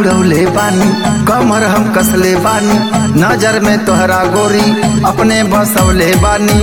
उड़ौले बानी कमर हम कसले बानी नजर में तोहरा गोरी अपने बसौले बानी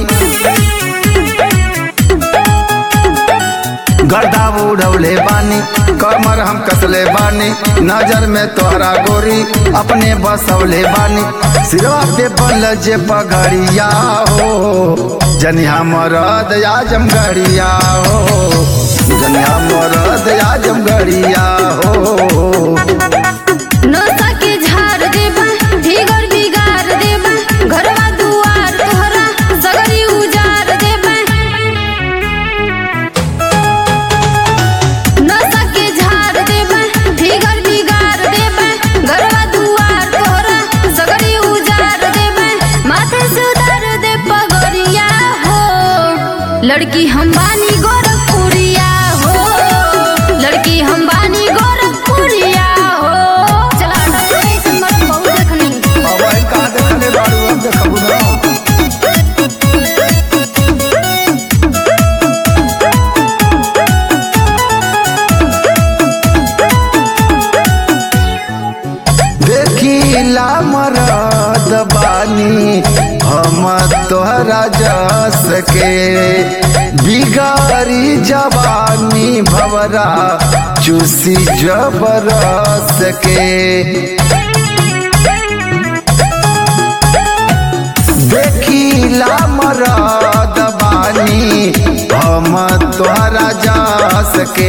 गर्दा उड़ौले बानी कमर हम कसले बानी नजर में तोहरा गोरी अपने बसौले बानी सिरवा पे बल जे पगड़िया हो जनिया मरद आजम गड़िया हो जनिया मरद आजम गड़िया हो नशा के झाड़ देबा ढिगर बिगाड़ देबा घरवा दुआर तोहरा सगरी उजाड़ देबा नशा के झाड़ देबा ढिगर बिगाड़ देबा घरवा दुआर तोहरा सगरी उजाड़ देबा माथे से उतार दे पगड़िया हो लड़की हम बानी गोरखपुरिया हो लड़की हम बानी गोरखपुरिया हो चला हटा रे, ऐसन मत बहुत देखनी अब आई का देखले बारू अब देखबू ना देखिला मरद बानी हम तोहरा जस के बिगारी जवानी भवरा चूसी जबरस के देखिला मरद बानी हम तोहरा जास के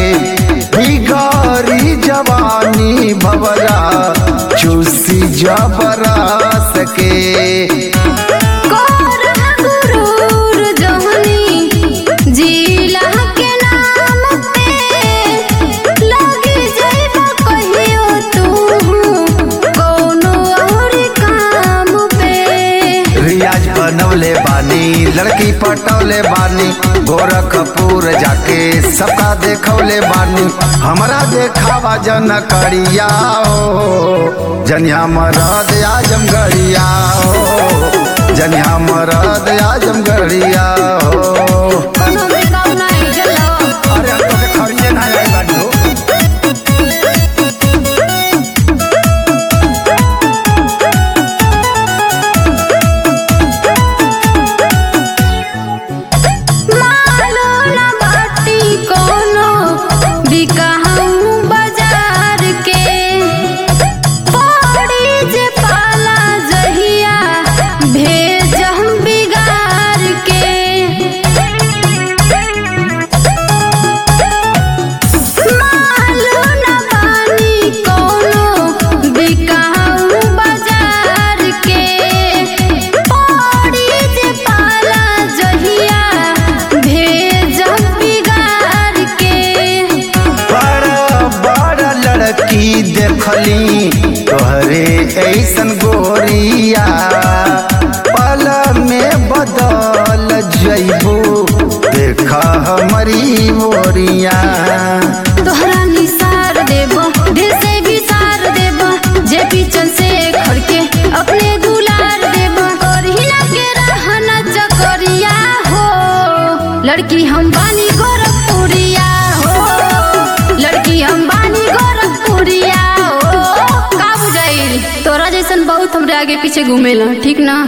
बिगारी जवानी भवरा चूसी जबरस के कोर गुरूर जहनी जिला के नाम पे लगी जाइबा कहियो तू कोनो और काम पे रियाज बनवले बानी लड़की पटौले बानी गोरखपुर जाके सबका देखौले बानी हमरा देखावा जन करिया हो जनिया मरद आजम गड़िया हो जनिया मरद आजम गड़िया हो कोनो में गाँव नहीं जलो अरे हम तो खड़िए ना आई बानी हो मालो न बाटी कोनो बिकाहू बाजार के पड़ी जे पाला जहिया भेज हम बिगाड़ के मालो न बानी कोनो बिकाहू बाजार के पड़ी जे पाला जहिया भेज हम बिगाड़ के बड़ा बड़ा लड़की देखली तोहरे ऐसन गोरिया पल में बदल जइबू देखा हमारी मोरिया तोहरा निसार देबो दिल से भी सार देबो जे पीछन से खड़के अपने दुलार देबो करहिना के रहना चकरिया हो लड़की हम बानी गोरखपुरिया हो लड़की हम बानी गोरखपुरिया हो का बुझाइल तोरा जैसन बहुत हमरे आगे पीछे घूमेला ठीक ना